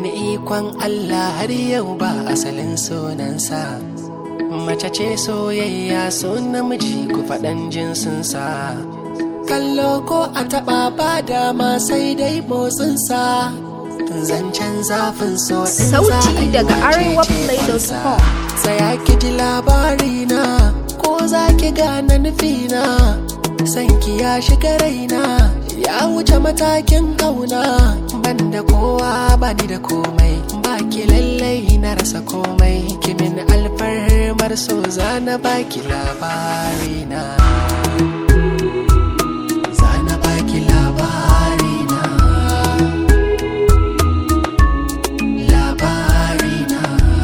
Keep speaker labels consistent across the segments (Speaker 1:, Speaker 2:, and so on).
Speaker 1: wani ikon Allah har yau ba asalin sunansa mace ce soyayya so namiji ku faɗan jinsinsa kallo ko a taɓa ba dama sai dai motsinsa zancen zafin so in za
Speaker 2: Sauti
Speaker 1: a yi
Speaker 2: daga
Speaker 1: wace
Speaker 2: arewaplay.com.
Speaker 1: ce Tsaya ki ji labarina ko za ki gane nufina sanki ya shiga raina ya wuce matakin kauna banda kowa bani da komai baki lallai na rasa komai kimin alfarmar so zana baki labarina zana baki labarina labarina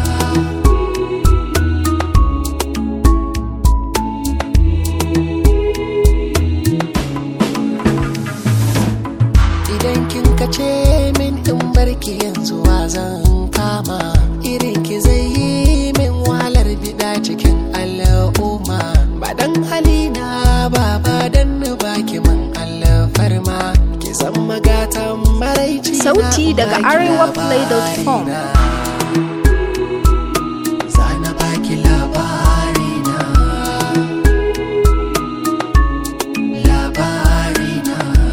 Speaker 1: idan kin kace min in barki yanzu wa zan kama irin ki zai yi min wahalar bida cikin al'umma ba dan halina ba ba dan baki min alfarma ki san magatan maraici na
Speaker 2: Sauti daga
Speaker 1: baki
Speaker 2: arewaplay.com.
Speaker 1: labarina. Zana baki labarina labarina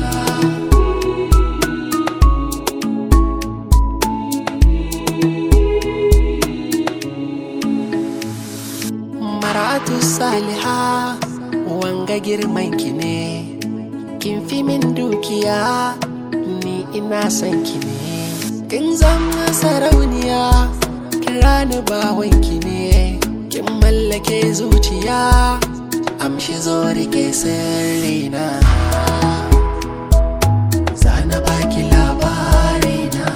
Speaker 1: Maratu Saliha wanga girman ki ne kin fi min dukiya ni ina son ki ne kin zama sarauniya kira ni bawan ki ne kin mallake zuciya amshi zo rike sirrina Zana baki labarina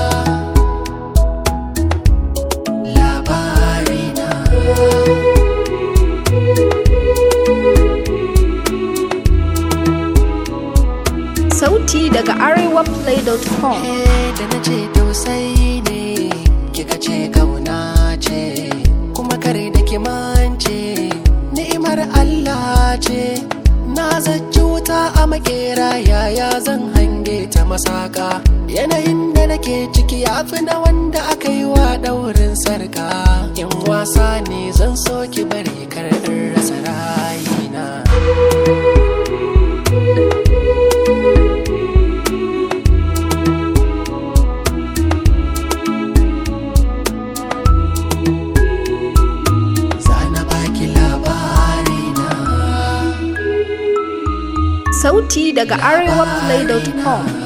Speaker 1: labarina
Speaker 2: Sauti daga arewaplay.com.
Speaker 1: Eh, da na ce tausayi ne kika ce kauna ce kuma kare da ki mance ni'imar Allah ce na zaci wuta a makera yaya zan hange ta masaka yanayin da nake ciki ya fi na wanda aka yi wa daurin sarka in wasa ne zan so ki bari kar in rasa rayina Zana baki labarina
Speaker 2: Sauti daga arewaplay.com.